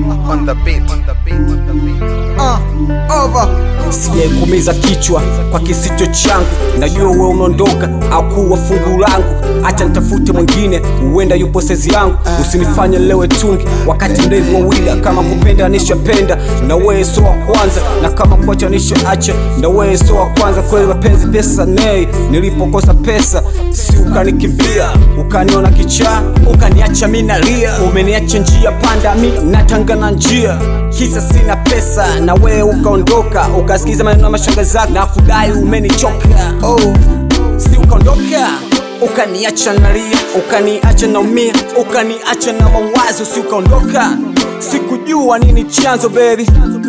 on the beat, on the beat, on the beat. Uh, over. sijaikumiza kichwa kwa kisicho changu najua we umeondoka au kuwa fungu langu acha nitafute mwingine huenda yupo sezi yangu usinifanye lewe tungi wakati ndevu wawili kama kupenda nishapenda na wewe so wa kwanza na kama kuacha nishaacha na wewe so wa kwanza kweli mapenzi pesa nei nilipokosa pesa si ukanikimbia ukaniona kichaa ukaniacha mi nalia umeniacha njia panda mi natangana njia kisa sina pesa na wewe ukaondoka ukasikiza maneno ya mashanga zako na kudai umenichoka oh. si ukaondoka ukaniacha nalia ukaniacha naumia ukaniacha na mawazo si ukaondoka sikujua nini chanzo baby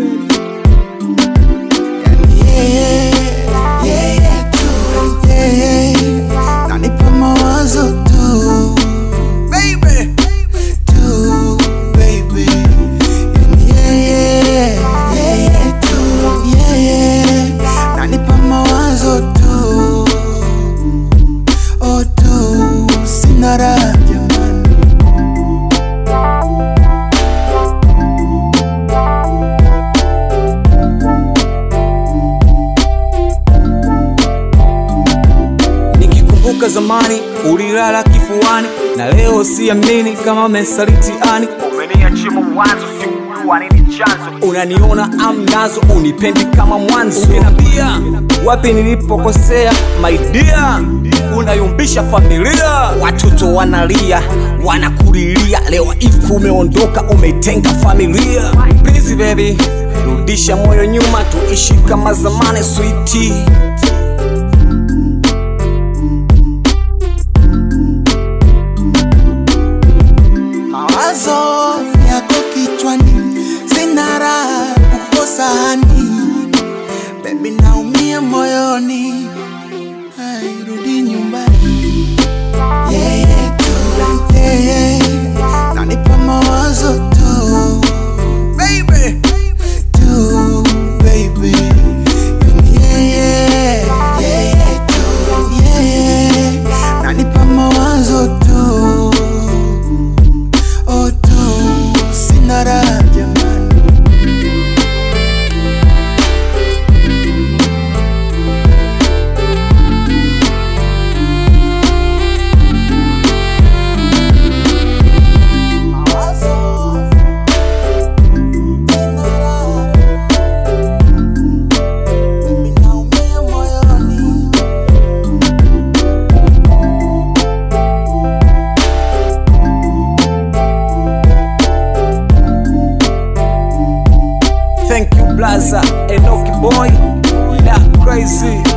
Yeah, yeah, yeah, tu, yeah, yeah. Nanipa mawazo tu baby tu baby yeah, yeah, yeah, yeah, tu, yeah, yeah. Nanipa mawazo tu oh tu sina raha jamani nikikumbuka zamani ulilala kifuani na leo siamini kama mesalitiani umeniachia mawazo sikujua nini chanzo unaniona amnazo unipendi kama mwanzo ungenambia wapi nilipokosea maidia unayumbisha familia watoto wanalia wanakulilia leo ifu umeondoka umetenga familia Please baby rudisha moyo nyuma tuishi kama zamani sweetie mawazo yako kichwani, sina raha kukosa hani, bebi naumia moyoni, Ai, rudi nyumbani. Yeye tu, yeye nanipa mawazo tu, baby tu, baby yeye, yeye tu, yeye nanipa mawazo tu oh tu sina raha jamani Mawazo, sina raha. Mimi naumia moyoni. Thank you, Blaza, Enoki Boy, La Crazy.